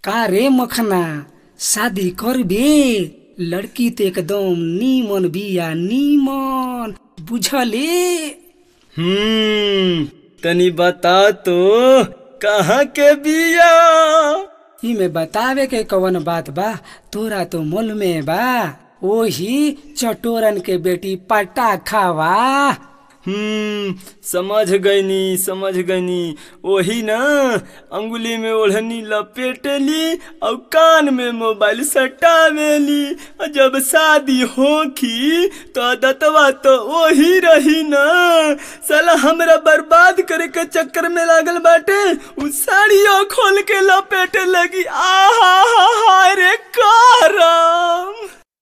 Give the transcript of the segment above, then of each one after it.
का रे मखना शादी करबे लड़की तो एकदम नीमन बिया नीमन बुझले हम्म तनी बता तो कहाँ के बिया इमे बतावे के कवन बात बा तोरा तो मुल में बा ओही चटोरन के बेटी पटा खावा हम्म समझ गईनी समझ गईनी वही ना अंगुली में ओढ़नी लपेटेली और कान में मोबाइल सटावेली और जब शादी होखी तो दतवा तो वही रही ना साला हमरा बर्बाद करे के चक्कर में लागल बाटे उ साड़ियों खोल के लपेटे लगी आहा हा हा रे करम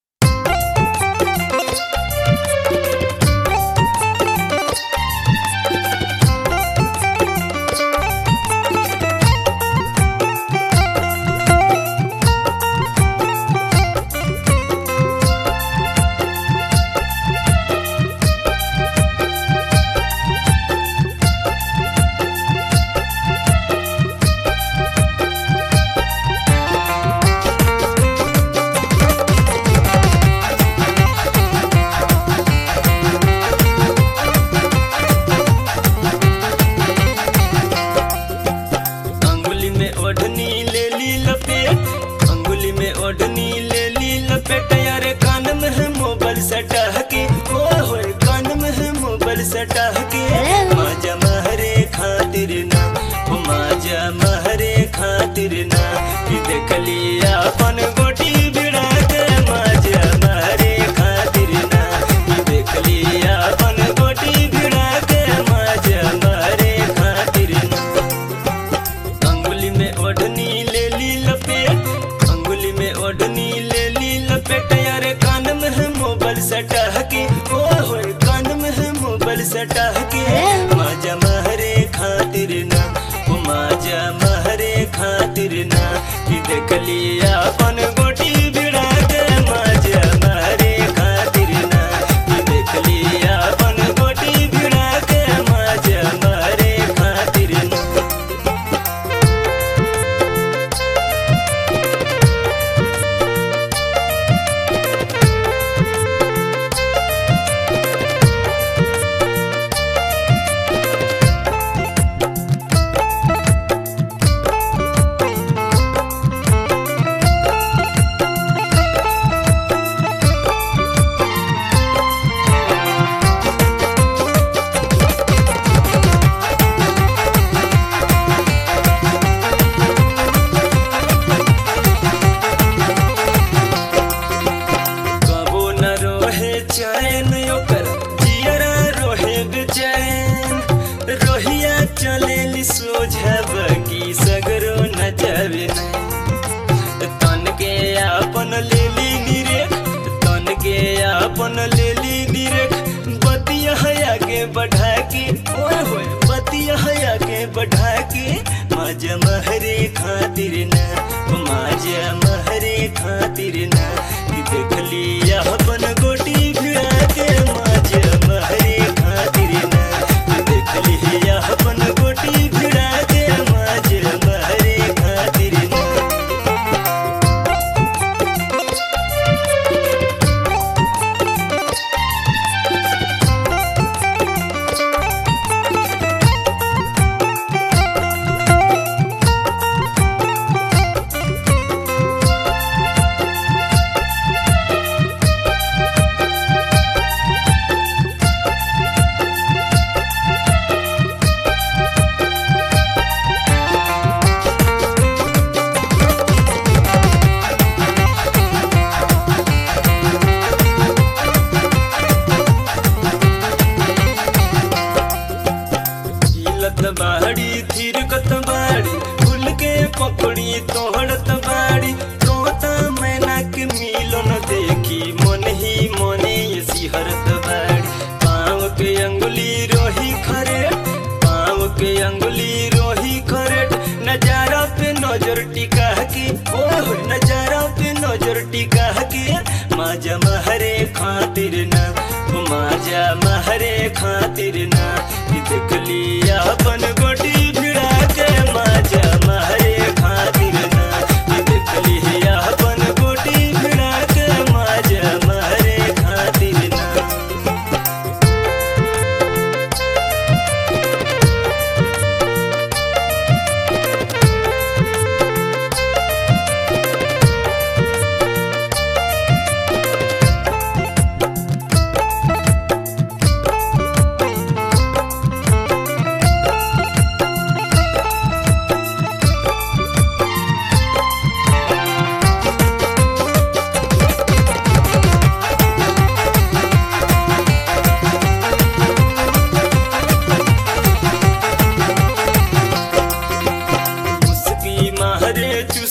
अंगुली में ओढ़नी ले ली लपेट अंगुली में ओढ़नी ले ली लपेट यारे कान में है मोबाइल सटा के ओ होए कान में है मोबाइल सटा के माजा महरे खातिर ना ओ माजा महरे खातिर ना कि देख लिया अपन गोटी बिड़ा के माजा महरे खातिर ना कि देख लिया अपन गोटी बिड़ा के माजा महरे खातिर ना अंगुली में ओढ़नी ले ली लपेट अंगुली में ओढ़नी ले ली लपेट यारे कान में है मोबाइल सटा के ओ होए कान में है मोबाइल सटा के माजा महरे खातिर ना ओ माजा महरे खातिर ना कि देख लिया अपन गोटी बिड़ा के माजा महरे खातिर ना कि देख लिया अपन गोटी बिड़ा के माजा महरे खातिर ना कबो न रोहे चैन ओकर जियरा रोहे बेचैन रोहिया चलेली सोझब की सगरो न जावे नहीं तन के आपन लेली निरेख तन के आपन लेली निरेख बतिया हया के बढ़ा के ओए होए बतिया हया के बढ़ा के माजा महरे खातिर ना माजा महरे खातिर ना कि देख लिया अपन गोटी भिड़ा के माजा महरे खातिर ना कि देख लिया अपन गोटी भिड़ा के माजा महरे खातिर ना हिलत बाड़ी थिरकत बाड़ी फूल के पकड़ी तोहड़त बाड़ी तोता मैना के मिलन देखी मन ही मने ये सिहरत बाड़ी पाँव के अंगुली रोही खरेट पाँव के अंगुली रोही खरेट नजारा पे नजर टिका के ओह नजारा पे नजर टिका के माजा महरे खातिर ना माजा महरे खातिर ना कि देख लिया अपन गोटी भिड़ा के माजा महरे खातिर ना कि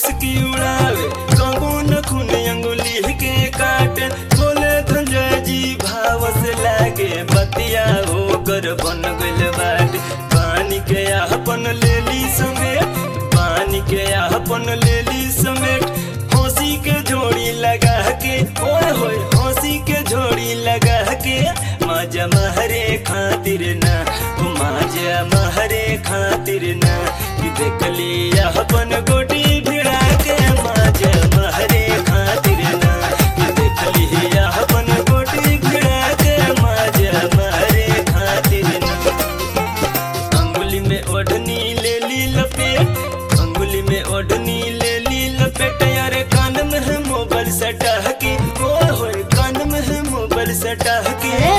मुस्की उड़ावे कबो न खून अंगुली के काटे बोले धंजय जी भाव से लागे बतिया होकर बन गइल बाटे पानी के आपन लेली समेट पानी के आपन लेली समेट हंसी के झोड़ी लगा के ओए होए हंसी के झोड़ी लगा के माजा महरे खातिर ना ओ माजा महरे खातिर ना कि देख लिया अपन गोटी भिड़ा के माजा महरे खातिर ना कि देख लिया अपन गोटी भिड़ा के माजा महरे खातिर ना अंगुली में ओढ़नी ले ली लपेट अंगुली में ओढ़नी ले ली लपेट यारे कान में है मोबाइल सटा के ओ होए कान में है मोबाइल सटा के